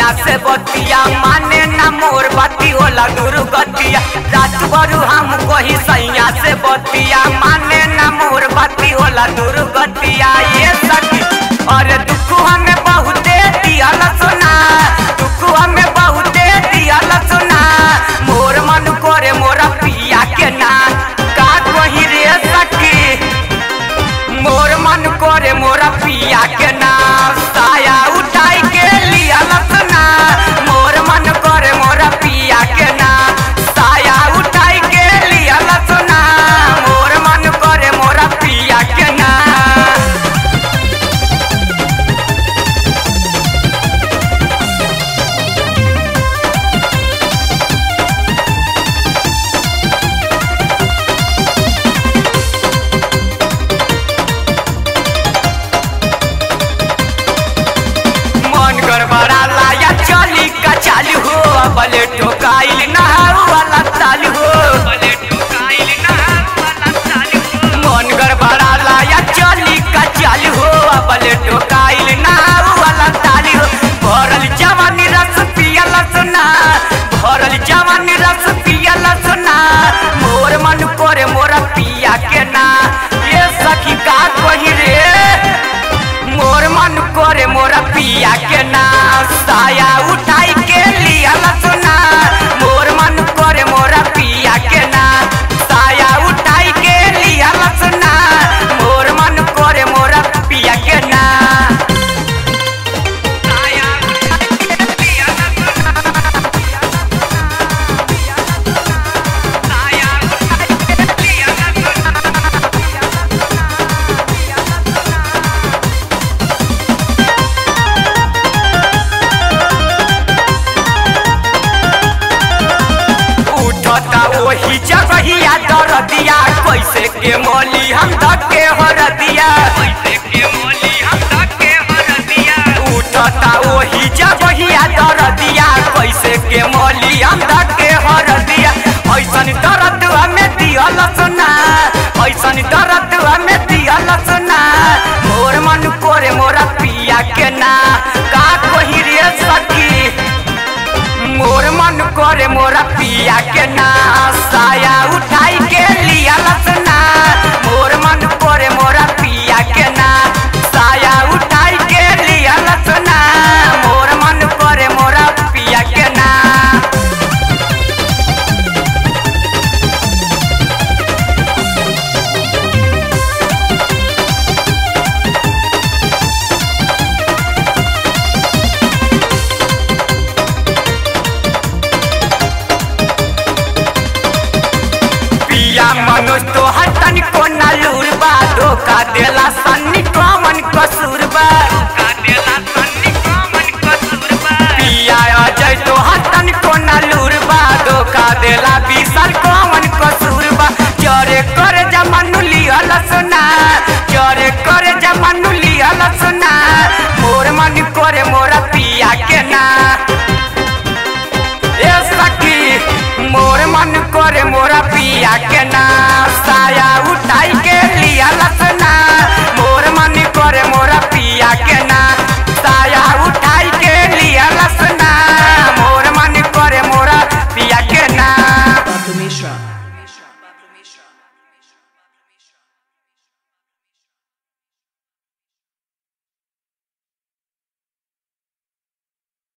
सैया से बतिया माने ना मोर बाती होला दुर्गतिया रात भरू हम कही सैया से बतिया माने ना मोर बाती होला दुर्गतिया ये सखी अरे दुख हमें बहुते दियल सुना दुख हमें बहुते दियल सुना मोर मन करे मोरा पिया के ना का कही रे सखी मोर मन करे मोरा पिया के नाम साया उठाई के लिया लसना मोर मन करे मोरा पिया के नाम साया उठाई के लिया लसना मोर मन करे मोरा पिया के नाम मन गड़बड़ा लाया चली का चालू हो बले ठोकाइल नहाऊ वाला चालू हो मन गड़बड़ा लाया चली का चालू हो बले ठोकाइल नहाऊ वाला चालू हो भरल जवानी रस पियल सुना भरल जवानी रस पियल सुना मोर मन करे मोरा पिया के ना ये सखी का कही रे मोर मन करे मोरा पिया के ना साया उठाई के लिया सुना मोर मन करे मोरा पिया के ना साया उठाई के लिया सुना मोर मन करे मोरा पिया के ना साया उठाई के लिया साया उठाई के लिया उठता वही जगहिया दरदिया कैसे के मोली हम धके हरदिया कैसे के मोली हम धके हरदिया उठता वही जगहिया दरदिया कैसे के मोली हम धके हरदिया ऐसन दर्द हमें दियल सुना ऐसन दर्द हमें दियल सुना मोर मन करे मोरा पिया के ना का कही रे सखी मोर मन करे मोरा पिया के ना साया उठाई के लिया लसना मोर मन करे मोरा पिया के ना साया उठाई के लिया लसना मोर मन करे मोरा पिया के ना पिया मनोज तो हटन को नलूर बा धोखा देला सन्नी कौन कसूर बा पिया अजय तो हटन को नलूर बा धोखा देला बिसर कौन कसूर बा जरे करे जमनु लियल सुना जरे करे जमनु लियल सुना मोर मन करे मोरा पिया के ना ए सखी मोर मन करे मोरा पिया के ना साया उठाई